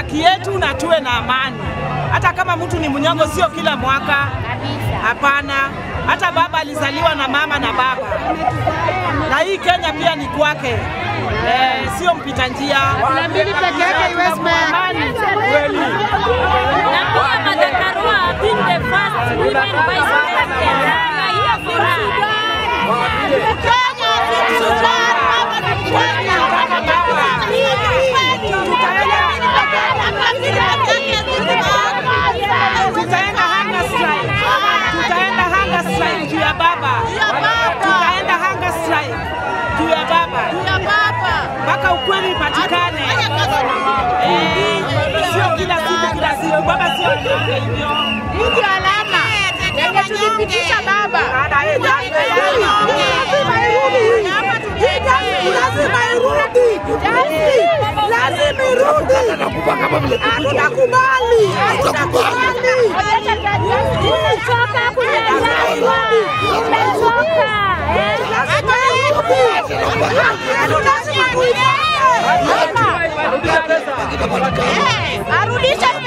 haki yetu na tuwe na amani. Hata kama mtu ni mnyonge, sio kila mwaka, hapana. Hata baba alizaliwa na mama na baba, na hii Kenya pia ni kwake, eh, sio mpita njia. Na mbili peke yake iwezi Amani kweli. Na pia Martha Karua being the first women vice president. Na hiyo furaha. Tutaenda hunger strike, tutaenda hunger strike juu ya baba, tutaenda hunger strike juu ya baba mpaka ukweli ipatikane. Eh, Sio kila siku kila siku, baba sio mnyonge hivyo. Hii ndio alama yenye tulipitisha baba. lazima irudi, lazima irudi. Hatutakubali, hatutakubali. Tumechoka kunyanyaswa. Tumechoka. Eh? Lazima irudi. Lazima tuipate. Arudishe